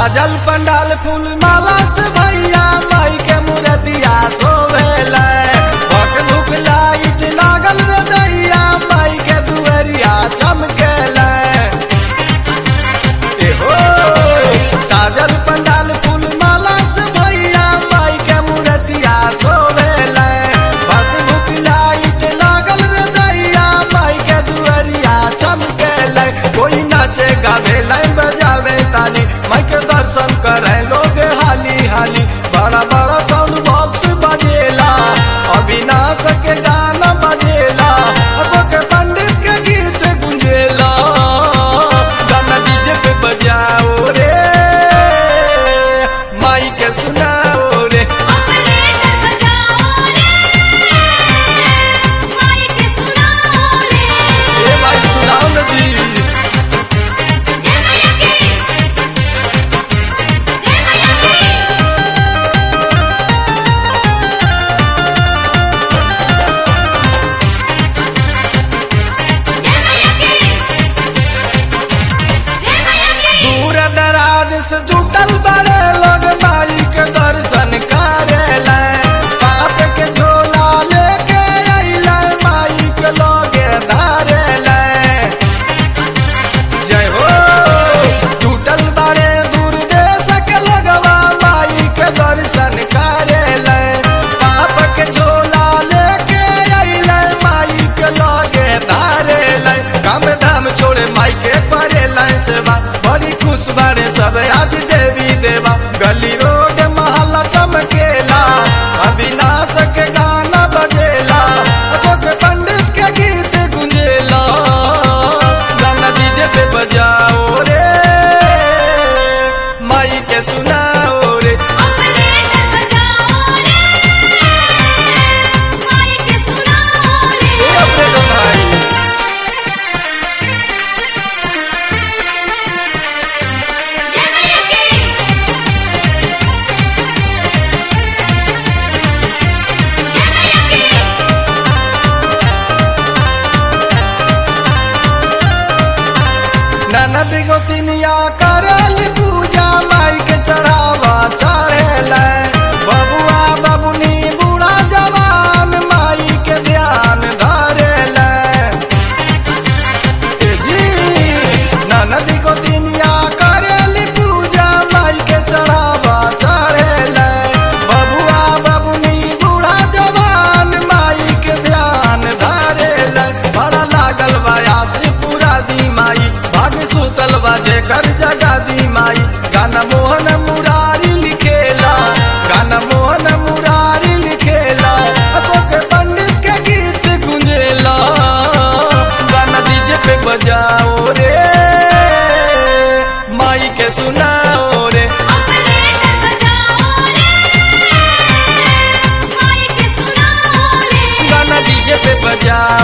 साजल पंडाल फूल माला से भैया माई के मूर्तिया शोभेल भक भुक लाइट लागल रे दैया माई के दुअरिया चमकेल एहो साजल पंडाल फूल माला से भैया माई के मूर्तिया शोभेल भक भुक लाइट लागल रे दैया माई के दुअरिया चमकेल कोई नाचे गावे लाइन बजावे ताली माई के दर्शन करे लोग हाली हाली बड़ा बड़ा साउंड बॉक्स बजेला अविनाश के गाना बजेला अशोक पंडित के गीत गुंजेला गाना डीजे पे बजाओ रे माई के सुनाओ रे ऑपरेटर बजाओ रे माइक सुनाओ रे ए भाई सुनाओ ना जी जय मैया की जय मैया की जय मैया की जय मैया की दूर दराज से जुटल बड़े लोग माई के दर्शन करेला पाप के झोला लेके अइला माई के लोगे धारेला जय हो जुटल बड़े दूर देश के लोगवा माई के दर्शन करेला पाप के झोला लेके अइला माई के लोगे धारेला काम धाम छोड़े माई के करेला सेवा बड़ी खुश बारे सब आज देवी देवा गली रोड महला चमकेला अविनाश के गाना बजेला अशोक पंडित के गीत गुंजेला गाना डीजे पे बजाओ रे माई के सुनाओ रे ऑपरेटर बजाओ रे माइक सुनाओ रे ए अपने को भाई जय मैया की जय मैया की ननद गोतिनिया करल पूजा माई के चढ़ावा चढ़ेल बबुआ बबुनी बूढ़ा जवान माई के ध्यान धरेल ए जी ननद गोतिनिया करल पूजा माई के चढ़ावा चढ़ेल बबुआ बबुनी बूढ़ा जवान माई के ध्यान धरेल बड़ा लागल बयासी पूरा दी माई भाग सुतल बाजे कर जगा दी माई गाना मोहन मुरारी लिखेला गाना मोहन मुरारी लिखेला अशोक पंडित के गीत गुंजेला गाना डीजे पे बजाओ रे माई के सुनाओ रे ऑपरेटर बजाओ रे माइक सुनाओ रे गाना डीजे पे बजाओ